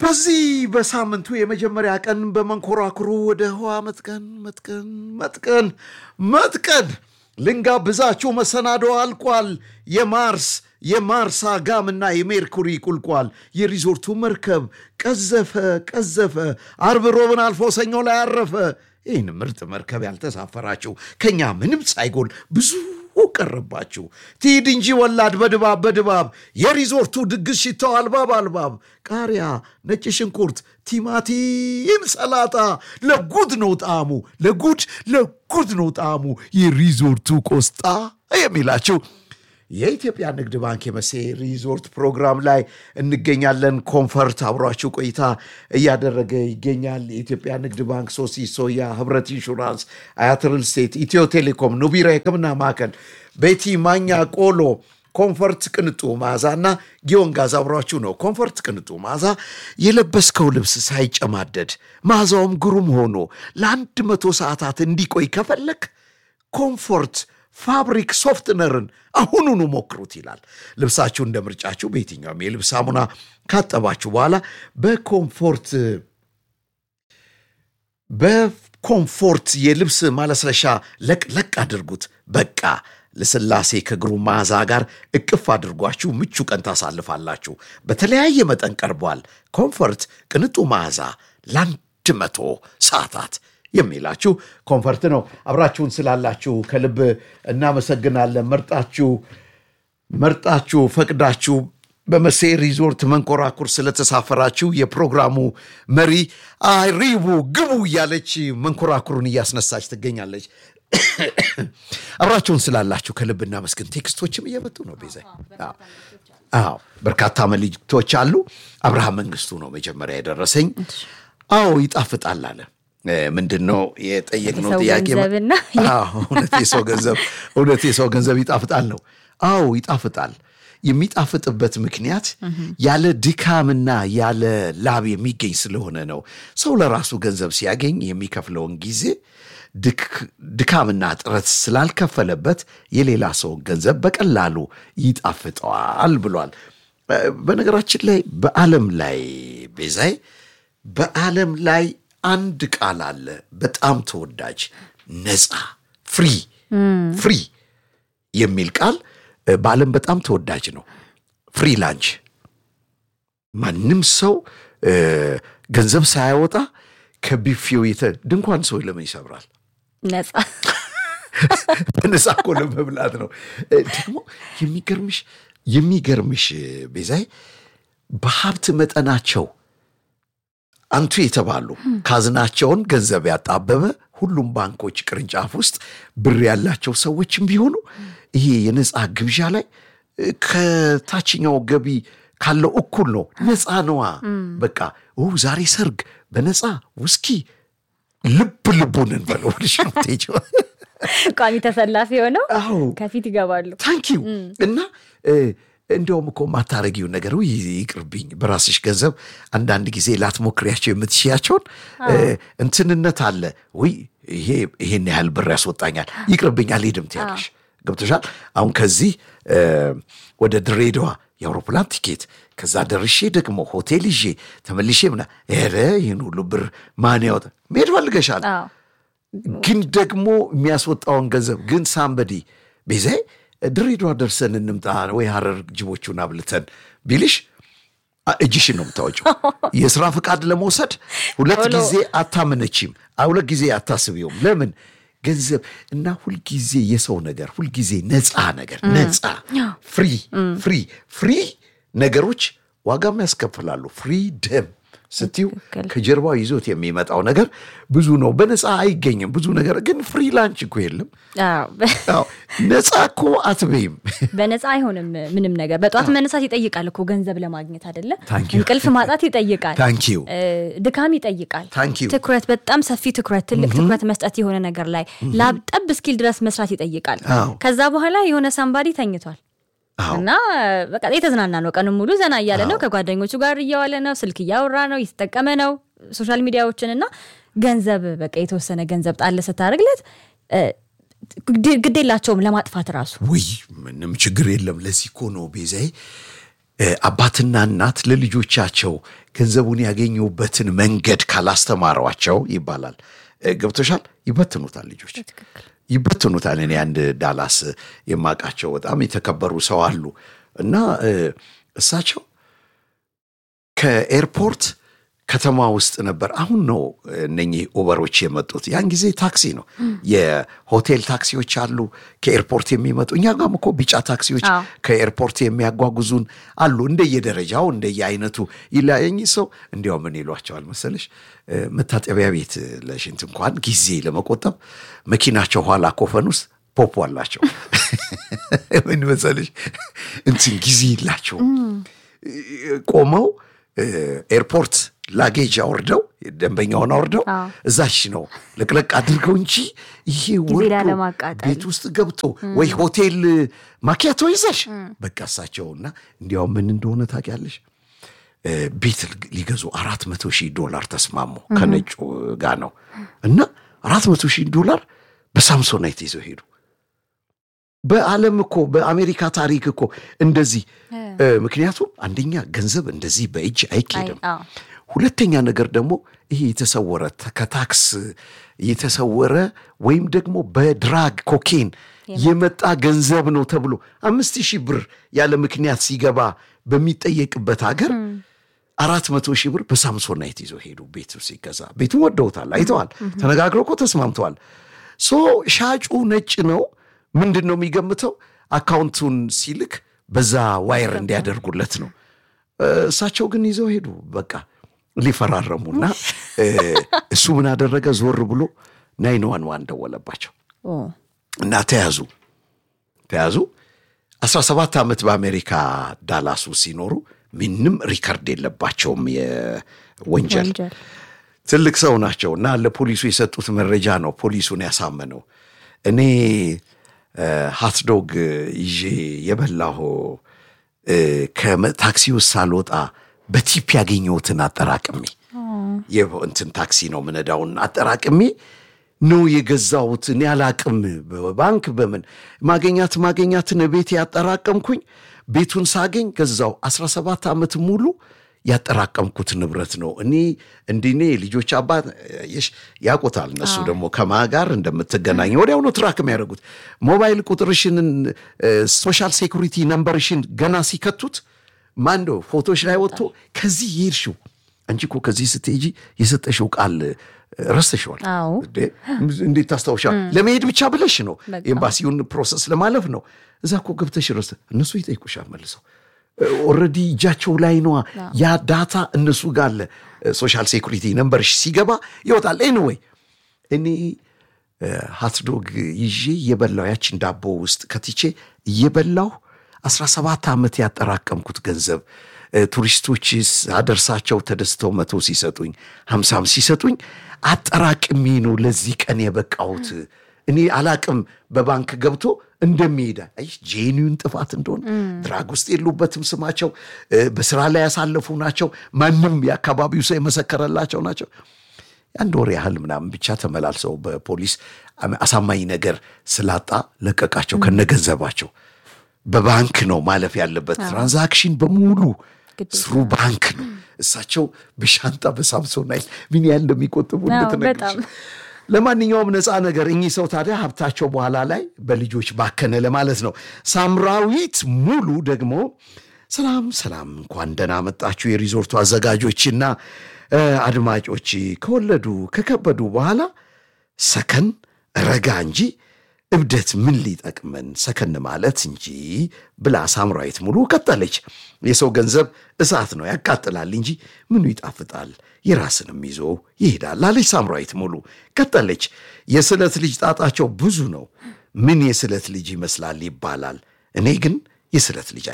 በዚህ በሳምንቱ የመጀመሪያ ቀን በመንኮራኩሩ ወደ ህዋ መጥቀን መጥቀን መጥቀን መጥቀን ልንጋብዛችሁ መሰናዶ አልቋል። የማርስ የማርስ አጋምና የሜርኩሪ ቁልቋል የሪዞርቱ መርከብ ቀዘፈ ቀዘፈ። አርብ ሮብን አልፎ ሰኞ ላይ አረፈ። ይህን ምርጥ መርከብ ያልተሳፈራችሁ ከእኛ ምንም ሳይጎል ብዙ ቀረባችሁ። ትሂድ እንጂ ወላድ በድባብ በድባብ የሪዞርቱ ድግስ ሽታው አልባብ አልባብ ቃሪያ፣ ነጭ ሽንኩርት፣ ቲማቲም፣ ሰላጣ ለጉድ ነው ጣዕሙ ለጉድ ለጉድ ነው ጣዕሙ የሪዞርቱ ቆስጣ የሚላችሁ የኢትዮጵያ ንግድ ባንክ የመሴ ሪዞርት ፕሮግራም ላይ እንገኛለን። ኮንፈርት አብሯችሁ ቆይታ እያደረገ ይገኛል። የኢትዮጵያ ንግድ ባንክ፣ ሶሲ ሶያ፣ ህብረት ኢንሹራንስ፣ አያት ሪል ስቴት፣ ኢትዮ ቴሌኮም፣ ኑቢራ የህክምና ማዕከል፣ ቤቲ ማኛ ቆሎ ኮንፈርት ቅንጡ መዓዛ እና ጊዮን ጋዝ አብሯችሁ ነው። ኮንፈርት ቅንጡ መዓዛ የለበስከው ልብስ ሳይጨማደድ መዓዛውም ግሩም ሆኖ ለአንድ መቶ ሰዓታት እንዲቆይ ከፈለግ ኮምፎርት ፋብሪክ ሶፍትነርን አሁኑኑ ሞክሩት ይላል። ልብሳችሁ እንደ ምርጫችሁ በየትኛውም የልብስ ሳሙና ካጠባችሁ በኋላ በኮምፎርት በኮምፎርት የልብስ ማለስለሻ ለቅለቅ አድርጉት። በቃ ልስላሴ ከግሩም መዓዛ ጋር እቅፍ አድርጓችሁ ምቹ ቀን ታሳልፋላችሁ። በተለያየ መጠን ቀርቧል። ኮምፎርት ቅንጡ መዓዛ ለአንድ መቶ ሰዓታት የሚላችሁ ኮንፈርት ነው። አብራችሁን ስላላችሁ ከልብ እናመሰግናለን። መርጣችሁ መርጣችሁ ፈቅዳችሁ በመሴ ሪዞርት መንኮራኩር ስለተሳፈራችሁ የፕሮግራሙ መሪ አይሪቡ ግቡ እያለች መንኮራኩሩን እያስነሳች ትገኛለች። አብራችሁን ስላላችሁ ከልብ እናመስግን። ቴክስቶችም እየመጡ ነው። ቤዛ አዎ፣ በርካታ መልእክቶች አሉ። አብርሃም መንግስቱ ነው መጀመሪያ የደረሰኝ። አዎ ይጣፍጣል አለ። ምንድን ነው የጠየቅነው ጥያቄ? እውነት የሰው ገንዘብ እውነት የሰው ገንዘብ ይጣፍጣል ነው። አዎ ይጣፍጣል። የሚጣፍጥበት ምክንያት ያለ ድካምና ያለ ላብ የሚገኝ ስለሆነ ነው። ሰው ለራሱ ገንዘብ ሲያገኝ የሚከፍለውን ጊዜ ድካምና ጥረት ስላልከፈለበት የሌላ ሰውን ገንዘብ በቀላሉ ይጣፍጠዋል ብሏል። በነገራችን ላይ በዓለም ላይ ቤዛይ በዓለም ላይ አንድ ቃል አለ በጣም ተወዳጅ ነፃ ፍሪ ፍሪ የሚል ቃል በዓለም በጣም ተወዳጅ ነው። ፍሪ ላንች ማንም ሰው ገንዘብ ሳያወጣ ከቢፌው የተ ድንኳን ሰው ለምን ይሰብራል? ነፃ በነፃ እኮ ለመብላት ነው። ደግሞ የሚገርምሽ የሚገርምሽ ቤዛይ በሀብት መጠናቸው አንቱ የተባሉ ካዝናቸውን ገንዘብ ያጣበበ ሁሉም ባንኮች ቅርንጫፍ ውስጥ ብር ያላቸው ሰዎችም ቢሆኑ ይሄ የነፃ ግብዣ ላይ ከታችኛው ገቢ ካለው እኩል ነው። ነፃ ነዋ። በቃ ዛሬ ሰርግ በነፃ ውስኪ ልብ ልቡን እንበለው ልሽ ነው ቋሚ ተሰላፊ ሆነው ከፊት ይገባሉ። ታንኪዩ እና እንዲያውም እኮ ማታረጊውን ነገር ይቅርብኝ፣ በራስሽ ገንዘብ አንዳንድ ጊዜ ላትሞክሪያቸው የምትሽያቸውን እንትንነት አለ ወይ ይሄ ይሄን ያህል ብር ያስወጣኛል፣ ይቅርብኝ፣ አልሄድም ትያለሽ። ገብቶሻል። አሁን ከዚህ ወደ ድሬዳዋ የአውሮፕላን ቲኬት ከዛ ደርሼ ደግሞ ሆቴል ይዤ ተመልሼ ምና ኧረ ይህን ሁሉ ብር ማን ያወጣ? መሄድ ፈልገሻል፣ ግን ደግሞ የሚያስወጣውን ገንዘብ ግን ሳምበዲ ቤዛይ ድሬዳዋ ደርሰን እንምጣ ወይ ሀረር ጅቦቹን አብልተን ቢልሽ እጅሽን ነው የምታወጪው። የስራ ፍቃድ ለመውሰድ ሁለት ጊዜ አታመነችም፣ ሁለት ጊዜ አታስቢውም። ለምን ገንዘብ እና ሁልጊዜ የሰው ነገር ሁልጊዜ ነፃ ነገር ነፃ ፍሪ ፍሪ ፍሪ ነገሮች ዋጋም ያስከፍላሉ። ፍሪ ደም ስትዩ ከጀርባው ይዞት የሚመጣው ነገር ብዙ ነው። በነፃ አይገኝም ብዙ ነገር ግን ፍሪ ላንች እኮ የለም። ነፃ እኮ አትበይም። በነፃ አይሆንም ምንም ነገር። በጠዋት መነሳት ይጠይቃል እኮ ገንዘብ ለማግኘት አይደለ? እንቅልፍ ማጣት ይጠይቃል። ታንኪዩ ድካም ይጠይቃል። ታንኪዩ ትኩረት፣ በጣም ሰፊ ትኩረት፣ ትልቅ ትኩረት መስጠት የሆነ ነገር ላይ ላብ ጠብ እስኪል ድረስ መስራት ይጠይቃል። ከዛ በኋላ የሆነ ሳምባዲ ተኝቷል እና በቃ የተዝናና ነው። ቀኑን ሙሉ ዘና እያለ ነው። ከጓደኞቹ ጋር እየዋለ ነው። ስልክ እያወራ ነው። እየተጠቀመ ነው ሶሻል ሚዲያዎችን እና ገንዘብ በቃ የተወሰነ ገንዘብ ጣል ስታደርግለት ግዴላቸውም ለማጥፋት ራሱ ውይ ምንም ችግር የለም። ለዚህ እኮ ነው ቤዛዬ አባትና እናት ለልጆቻቸው ገንዘቡን ያገኙበትን መንገድ ካላስተማሯቸው ይባላል ገብቶሻል፣ ይበትኑታል። ልጆች ይበትኑታል። እኔ አንድ ዳላስ የማውቃቸው በጣም የተከበሩ ሰው አሉ እና እሳቸው ከኤርፖርት ከተማ ውስጥ ነበር። አሁን ነው እነኚህ ኡበሮች የመጡት። ያን ጊዜ ታክሲ ነው፣ የሆቴል ታክሲዎች አሉ ከኤርፖርት የሚመጡ። እኛ ጋም እኮ ቢጫ ታክሲዎች ከኤርፖርት የሚያጓጉዙን አሉ። እንደየደረጃው እንደየአይነቱ ይለያየኝ። ሰው እንዲያው ምን ይሏቸዋል መሰለሽ፣ መታጠቢያ ቤት ለሽንት እንኳን ጊዜ ለመቆጠብ መኪናቸው ኋላ ኮፈን ውስጥ ፖፖ አላቸው። ምን መሰለሽ እንትን ጊዜ የላቸው ቆመው ኤርፖርት ላጌጅ አውርደው ደንበኛውን አውርደው እዛች ነው ለቅለቅ አድርገው እንጂ ይሄ ወርዶ ቤት ውስጥ ገብቶ ወይ ሆቴል ማኪያቶ ይዘሽ በቃ እሳቸውና እንዲያው ምን እንደሆነ ታውቂያለሽ? ቤት ሊገዙ አራት መቶ ሺህ ዶላር ተስማሙ ከነጩ ጋር ነው እና አራት መቶ ሺህ ዶላር በሳምሶናይት ይዘው ሄዱ። በዓለም እኮ በአሜሪካ ታሪክ እኮ እንደዚህ ምክንያቱም አንደኛ ገንዘብ እንደዚህ በእጅ አይኬድም። ሁለተኛ ነገር ደግሞ ይሄ የተሰወረ ከታክስ የተሰወረ ወይም ደግሞ በድራግ ኮኬን የመጣ ገንዘብ ነው ተብሎ አምስት ሺህ ብር ያለ ምክንያት ሲገባ በሚጠየቅበት ሀገር አራት መቶ ሺህ ብር በሳምሶናይት ይዞ ሄዱ። ቤቱ ሲገዛ ቤቱን ወደውታል፣ አይተዋል፣ ተነጋግረው እኮ ተስማምተዋል። ሶ ሻጩ ነጭ ነው። ምንድን ነው የሚገምተው? አካውንቱን ሲልክ በዛ ዋይር እንዲያደርጉለት ነው። እሳቸው ግን ይዘው ሄዱ። በቃ ሊፈራረሙና እሱ ምን አደረገ? ዞር ብሎ ናይን ዋን ዋን ደወለባቸው እና ተያዙ ተያዙ። አስራ ሰባት ዓመት በአሜሪካ ዳላሱ ሲኖሩ ምንም ሪከርድ የለባቸውም የወንጀል ትልቅ ሰው ናቸው እና ለፖሊሱ የሰጡት መረጃ ነው ፖሊሱን ያሳመነው። እኔ ሃትዶግ ይዤ የበላሁ ከታክሲ ውስጥ ሳልወጣ በቲፕ ያገኘሁትን አጠራቅሜ እንትን ታክሲ ነው ምነዳውን አጠራቅሜ ነው የገዛሁት። እኔ አላቅም በባንክ በምን ማገኛት ማገኛትን ቤት ያጠራቀምኩኝ ቤቱን ሳገኝ ገዛው። 17 ዓመት ሙሉ ያጠራቀምኩት ንብረት ነው። እኔ እንዲኔ ልጆች አባት ያውቁታል። እነሱ ደግሞ ከማ ጋር እንደምትገናኝ ወዲያው ነው ትራክ የሚያደርጉት። ሞባይል ቁጥርሽንን ሶሻል ሴኩሪቲ ነምበርሽን ገና ሲከቱት ማንዶ ፎቶች ላይ ወጥቶ ከዚህ የሄድሽው አንቺ እኮ ከዚህ ስትሄጂ የሰጠሽው ቃል ረስተሽዋል። እንዴት ታስታውሻል? ለመሄድ ብቻ ብለሽ ነው ኤምባሲውን ፕሮሰስ ለማለፍ ነው። እዛ እኮ ገብተሽ ረስተ እነሱ ይጠይቁሻል መልሰው ኦልሬዲ እጃቸው ላይ ነዋ። ያ ዳታ እነሱ ጋር አለ። ሶሻል ሴኩሪቲ ነምበርሽ ሲገባ ይወጣል። ኤኒዌይ እኔ ሀትዶግ ይዤ እየበላው ያችን ዳቦ ውስጥ ከትቼ እየበላው 17 ዓመት ያጠራቀምኩት ገንዘብ ቱሪስቶች አደርሳቸው ተደስተው መቶ ሲሰጡኝ ሀምሳም ሲሰጡኝ አጠራቅሜ ነው ለዚህ ቀን የበቃሁት። እኔ አላቅም በባንክ ገብቶ እንደሚሄዳ አይ ጄኒውን ጥፋት እንደሆነ ድራግ ውስጥ የሉበትም። ስማቸው በስራ ላይ ያሳለፉ ናቸው። ማንም የአካባቢው ሰው የመሰከረላቸው ናቸው። አንድ ወር ያህል ምናምን ብቻ ተመላልሰው በፖሊስ አሳማኝ ነገር ስላጣ ለቀቃቸው ከነገንዘባቸው። በባንክ ነው ማለፍ ያለበት ትራንዛክሽን በሙሉ ስሩ ባንክ ነው። እሳቸው በሻንጣ በሳምሶናይት ምን ያህል እንደሚቆጥቡ እንድትነግርሽ ለማንኛውም ነፃ ነገር እኚህ ሰው ታዲያ ሀብታቸው በኋላ ላይ በልጆች ባከነ ለማለት ነው። ሳምራዊት ሙሉ ደግሞ ሰላም ሰላም፣ እንኳን ደህና መጣችሁ የሪዞርቱ አዘጋጆችና አድማጮች። ከወለዱ ከከበዱ በኋላ ሰከን ረጋ እንጂ እብደት ምን ሊጠቅመን ሰከን ማለት እንጂ ብላ ሳምራዊት ሙሉ ቀጠለች። የሰው ገንዘብ እሳት ነው ያቃጥላል እንጂ ምኑ ይጣፍጣል፣ የራስንም ይዞ ይሄዳል አለች ሳምራዊት ሙሉ። ቀጠለች። የስለት ልጅ ጣጣቸው ብዙ ነው። ምን የስለት ልጅ ይመስላል ይባላል። እኔ ግን የስለት ልጅ